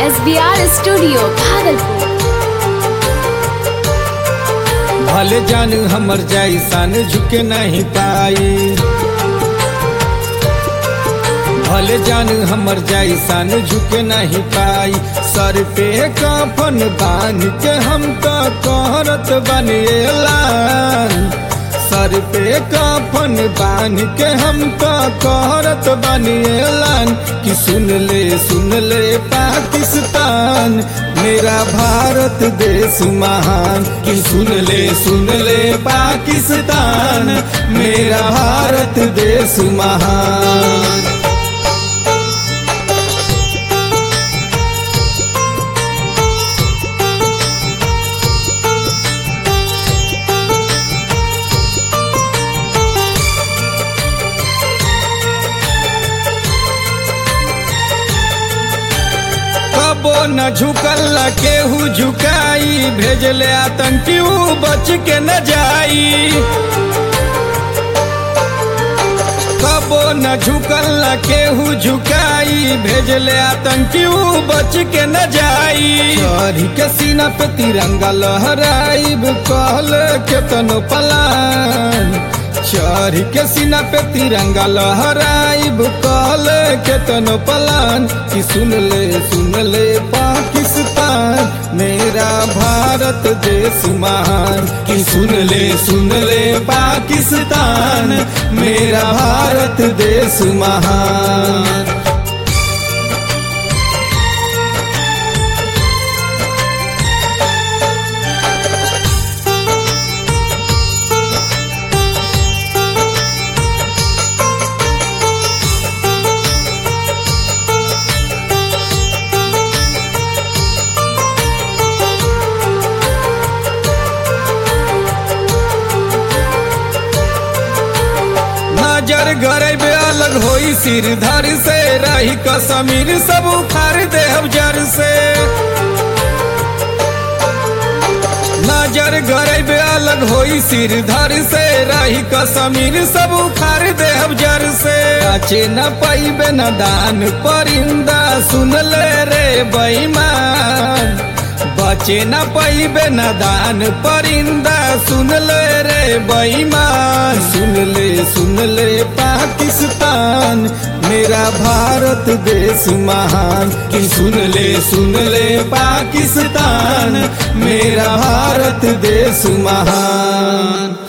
S B R studio Bhagalpur भले जान हमर जैसन झुके नहीं पाई भले जान हमर जैसन झुके नहीं पाई सर पे कफन बांध के हम तो कहरत बनेलान सर पे कफन बांध के हम तो कहरत बनेलान कि सुन ले सुन ले पाकिस्तान मेरा भारत देश महान कि सुन ले सुन ले पाकिस्तान मेरा भारत देश महान कबो न झुकल केहू झुकाई भेजले आतंकी ऊ बच के न जाई कबो न झुकल केहू झुकाई भेजले आतंकी ऊ बच के न जाई चढ़ी के सीना पे तिरंगा लहराई कहल केतनो पलान चढ़ी के सीना पे तिरंगा लहराइब कहल केतनो पलान कि सुन ले सुन ले पाकिस्तान मेरा भारत देश महान कि सुन ले सुन ले पाकिस्तान मेरा भारत देश महान नजर गरेबे अलग होई सिर धर से रही कसमीर सब उखाड़ दे जर से नजर गरेबे अलग होई सिर धर से रही कसमीर सब उखाड़ दे जर से बचे न पैबे न दान परिंदा सुन ले रे बेईमान बचे न पैबे न दान परिंदा सुन ले रे बेईमान सुन ले सुन ले पाकिस्तान मेरा भारत देश महान कि सुन ले सुन ले पाकिस्तान मेरा भारत देश महान